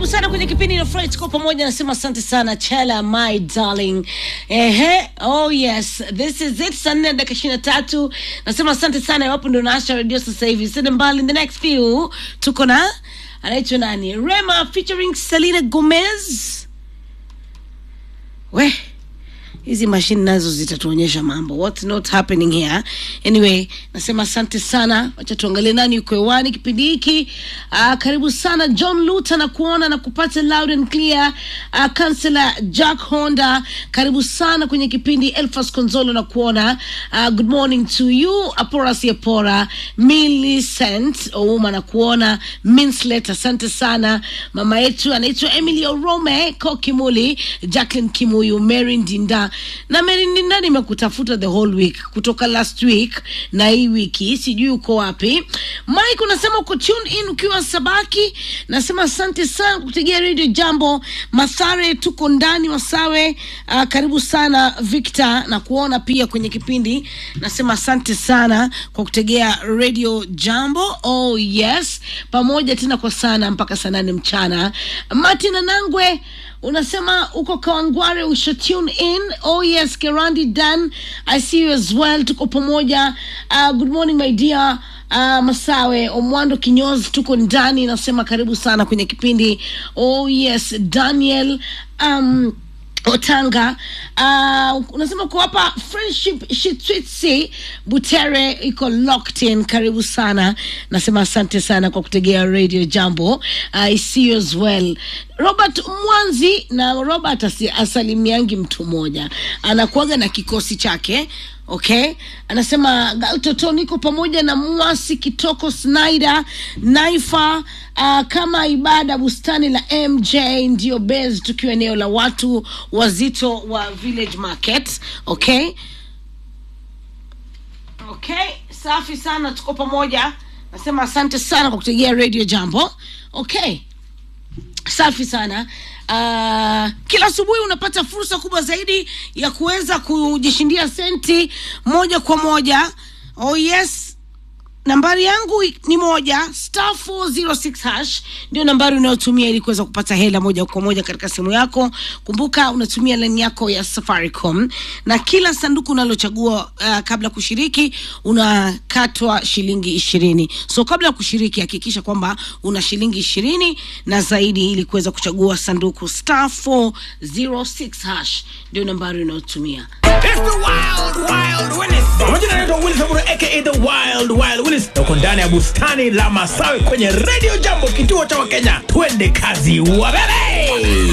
karibu sana kwenye kipindi na Fred kwa pamoja, nasema asante sana Chela my darling. Ehe, oh yes, this is it. Saa nne dakika ishirini na tatu. Nasema asante sana iwapo ndo naasha redio sasa hivi. Sende mbali, in the next few tuko na anaitwa nani, Rema featuring Selena Gomez. We hizi mashine nazo zitatuonyesha mambo what's not happening here anyway nasema asante sana wacha tuangalie nani yuko hewani kipindi hiki uh, karibu sana john luta na kuona na kupata loud and clear uh, kansela jack honda karibu sana kwenye kipindi elfas konzolo na kuona uh, good morning to you aporas yapora millicent ouma na kuona minslet asante sana mama yetu anaitwa emily orome ko kimuli jacklin kimuyu mary ndinda na mary ndinda nimekutafuta the whole week kutoka last week na hii wiki sijui uko wapi mike unasema uko tune in ukiwa sabaki nasema asante sana kutegea radio jambo masare tuko ndani wasawe uh, karibu sana victor na kuona pia kwenye kipindi nasema asante sana kwa kutegea radio jambo oh yes pamoja tena kwa sana mpaka saa nane mchana martin anangwe unasema uko kawangware usha tune in oh yes kerandi dan i see you as well tuko pamoja uh, good morning my dear uh, masawe omwando kinyozi tuko ndani nasema karibu sana kwenye kipindi oh yes daniel um, otanga uh, unasema uko hapa friendship shitwitsi butere iko locked in karibu sana nasema asante sana kwa kutegea radio jambo i see you as well robert mwanzi na robert asi, asalimiangi mtu mmoja anakuaga na kikosi chake okay anasema galtoto niko pamoja na mwasi kitoko snyder naifa uh, kama ibada bustani la mj ndio base tukiwa eneo la watu wazito wa village market okay okay safi sana tuko pamoja nasema asante sana kwa kutegea radio jambo okay safi sana uh, kila asubuhi unapata fursa kubwa zaidi ya kuweza kujishindia senti moja kwa moja oh yes nambari yangu ni moja star 406 hash ndio nambari unayotumia ili kuweza kupata hela moja kwa moja katika simu yako kumbuka unatumia lani yako ya safaricom na kila sanduku unalochagua uh, kabla kushiriki unakatwa shilingi ishirini so kabla ya kushiriki hakikisha kwamba una shilingi ishirini na zaidi ili kuweza kuchagua sanduku star 406 hash ndio nambari unayotumia It's the wild, wild Willis. Majina naitwa Willis Aburo aka the wild, wild Willis. Na uko ndani ya bustani la Masawe kwenye Radio Jambo, kituo cha Wakenya. Twende kazi wabebe.